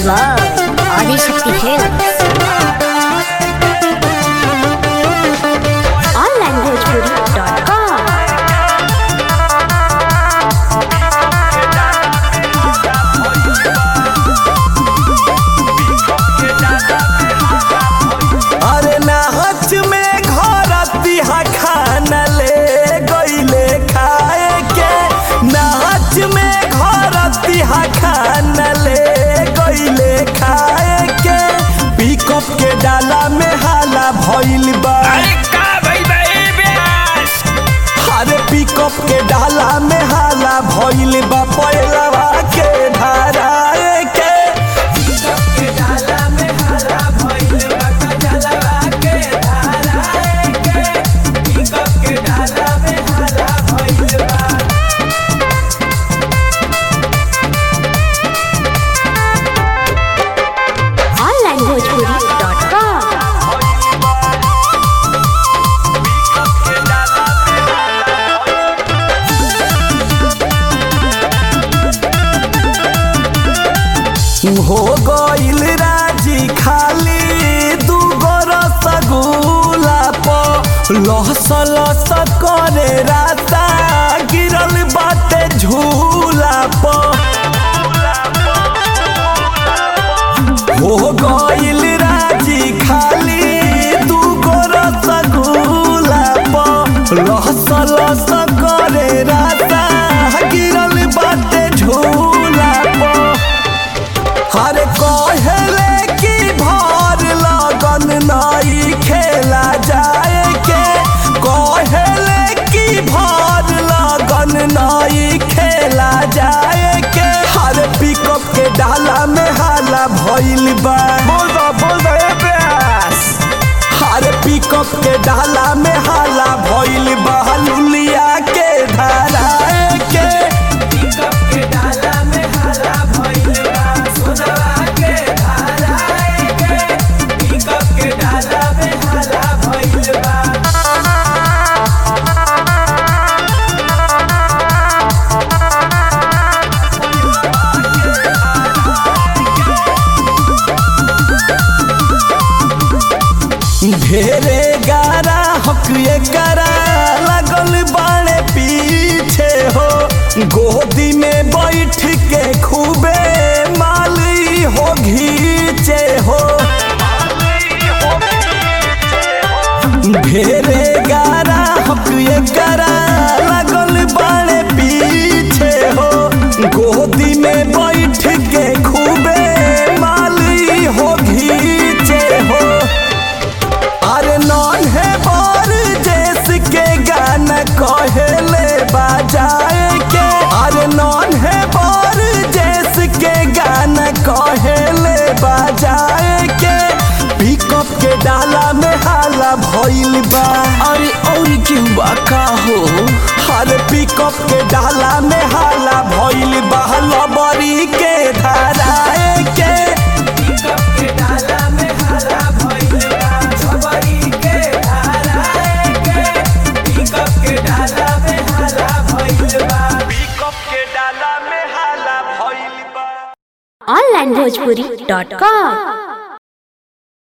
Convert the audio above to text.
by Adishakti Films. onlanguagepuri.com अरे नाच में घर तिहा खाना ले गईले खाए के नाच में घर तिहा खाना ले गईले खाए के पिकअप के डाला में हाला भइल बा अरे का भइल बा ए ब्यास अरे पिकअप के डाला में हाला भइल बा पैलवा के धाराए के onlanguagepuri.com हो गइल राजी खाली दूगो रसगुल्ला प लहस लहस करे राता गिरल बाटे झूला प हो गइल राजी खाली दूगो रसगुल्ला प लहस लहस करे राता गिरल बाटे झूला प हरे कहले कि भर लगन नई खेला जाए के कहले कि भर लगन नई खेला जाए के हरे पिकअप के डाला में हाला भइल बा बोल दो बोल दो ए ब्यास हरे पिकअप के डाला में हाला भइल बा लुलिया के धारा के ढेरे गारा हक करा लगल बाड़े पीछे हो गोदी में बैठ के खूबे माली हो घीचे हो ढेरे गारा हक करा लगल बाड़े पीछे हो गोदी में बैठ के खूबे माली हो घीचे हो अरे नॉन है बार जैस के गाना कहले बजाए के अरे नॉन है बार जैस के गाना कहले बजाए के पिकअप के डाला में हाला भइल बा अरे और क्यों बा का हो अरे पिकअप के डाला में हाला भइल बा लबरी के धाराए के पिकअप के डाला में हाला भइल बा onlanguagepuri.com